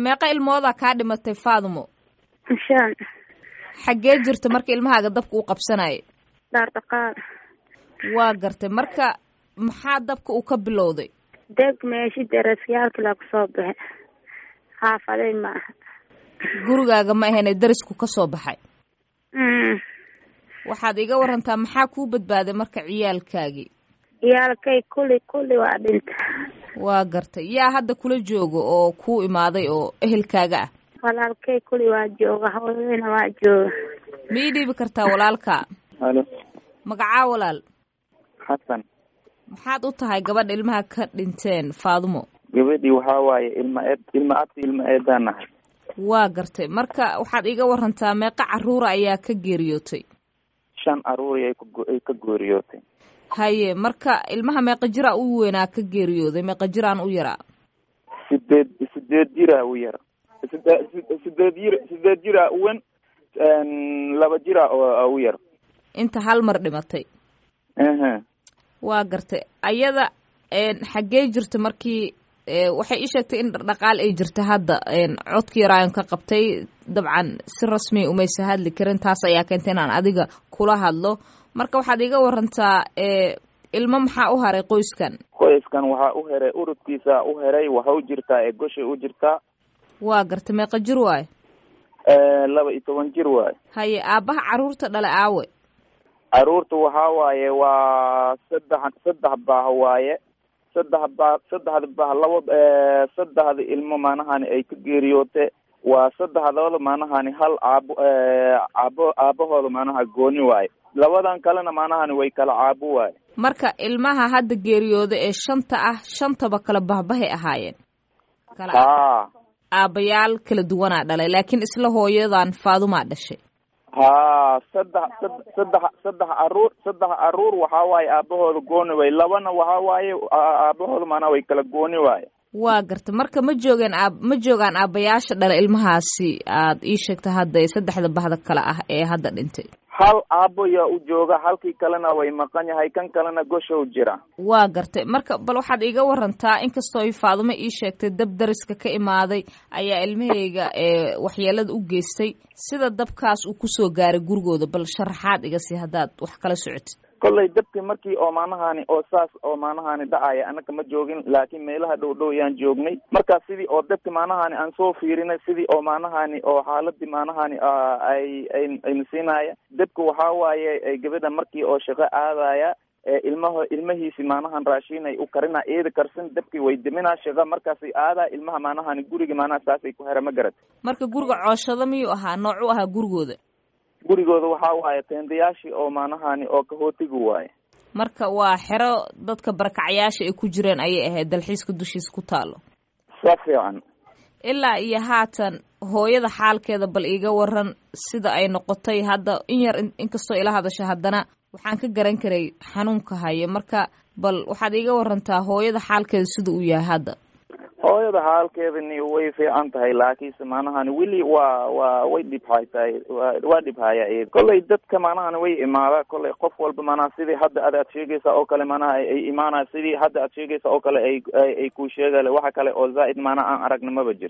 meeqa ilmoodaa kaa dhimatay faadumo shan xaggee jirta marka ilmahaaga dabka uu qabsanaya dhaar dhaqaal waa gartay marka maxaa dabka uu ka bilowday deg meeshi darasyaalkii laa kusoo baxe xaafaday ma aha gurigaaga ma ahene darisku ka soo baxay Mm. waxaad iga warantaa maxaa kuu badbaaday marka ciyaalkaagii ciyaalkay kulli kulli waa dhinta waa gartay yaa hadda kula jooga oo kuu imaaday oo ehelkaaga ah walaalkay kulli waa jooga hooyadayna waa jooga ma ii dhiibi kartaa walaalka halo magacaa walaal xasan maxaad u tahay gabadha ilmaha ka dhinteen faadumo gabadhii waxaa waaye ilma eed ilma abti ilma eedaan nahay waa gartay marka waxaad iga warantaa meeqa caruura ayaa ka geeriyootay shan aruuri ay ku ay ka gooriyootay haye marka ilmaha meeqa jiraa u weynaa ka geeriyooday meeqa jiraan u yaraa sideed sideed jira u yar side- side- sideed jir sideed jira u wen laba jira oo u yar inta hal mar dhimatay ehe waa gartay ayada een, xaggee jirta markii ee, waxay ii sheegtay in dhaqdhaqaal ay jirta hadda een, codka yaraayon ka qabtay dabcan si rasmi umaysa hadli karin taas ayaa keentay inaan adiga kula hadlo marka waxaad iga warantaa ee, ilmo maxaa u haray qoyskan qoyskan waxaa u heray urudkiisa u heray waxa u jirtaa ee goshay u jirtaa waa gartay meeqa jir waayo laba iyo toban jir waaye haye aabbaha caruurta dhale aawe caruurta waxaa waaye waa saddex saddex baah waaye saddex baah saddexda baah laba saddexda ilmo maanahani ay ka geeriyoote waa saddexdooda maanahani hal caabo caabo aabahooda maanaha gooni waaye labadan kalena maanahani way kala caabo waaye marka ilmaha hadda geeriyooda ee shanta ah shantaba kala bahbahay ahaayeen kala haa aabbayaal kala duwanaa dhalay laakiin isla hooyadan faadumaa dhashay haa saddex sad- saddex saddex caruur saddex caruur waxaa waaye aabahooda gooni waaye labana waxaa waaye aa- aabahooda maanaha way kala gooni waaye waa garta marka ma joogeen aab ma joogaan aabbayaasha dhala ilmahaasi aad ii sheegta hadda ee saddexda bahda kale ah ee hadda dhintay hal aabo yaa u jooga halkii kalena way maqan yahay kan kalena goshow jira waa gartay marka bal waxaad iiga warantaa inkastoo ay faadumo ii sheegtay dab dariska ka imaaday ayaa ilmahayga ee waxyeelada u geystay sida dabkaas uu kusoo gaaray gurigooda bal sharaxaad iga sii haddaad wax kala socotid kollay dabkii markii oo maanahani oo saas oo maanahani dhacaya anaka ma joogin laakiin meelaha dhow dhow yaan joognay marka sidii oo dabki maanahani aan soo fiirinay sidii oo maanahani oo xaaladii maanahani aa, ay ay ayna siinaya dabka waxaa waaye ay gabadha markii oo shaqo aadaya ee ilmaha ilmahiisi maanahan raashin ay u karina eeda karsan dabkii way deminaa shaqo markaasay aadaa ilmaha maanahani guriga maanaha saasay ku hera ma garat marka guriga cooshado miyuu ahaa noocu ahaa gurigooda gurigooda waxaa waaye teendayaashii oo maanahani oo kahootiga waaye marka waa xero dadka barakacayaasha ay ku jireen ayay ahayd dalxiiska dushiisa ku taalo sa fiican ilaa iyo haatan hooyada xaalkeeda bal iiga waran sida ay noqotay hadda in yar in- inkastoo ila hadasha haddana waxaan ka garan karay xanuunka haya marka bal waxaad iiga warantaa hooyada xaalkeeda sida uu yahay hadda hooyada xaalkeedani way fiican tahay laakiinse maanahani weli waa waa way dhibhaytahay waa waa dhibhaya iyada kollay dadka maanahani way imaadaa kollay qof walba maanaha sidii hadda ad aad sheegaysa oo kale maanaha ay ay imaanaya sidii hadda aad sheegaysa oo kale ay ay ay ku sheegale waxa kale oo zaa'id maanaha aan aragna maba jir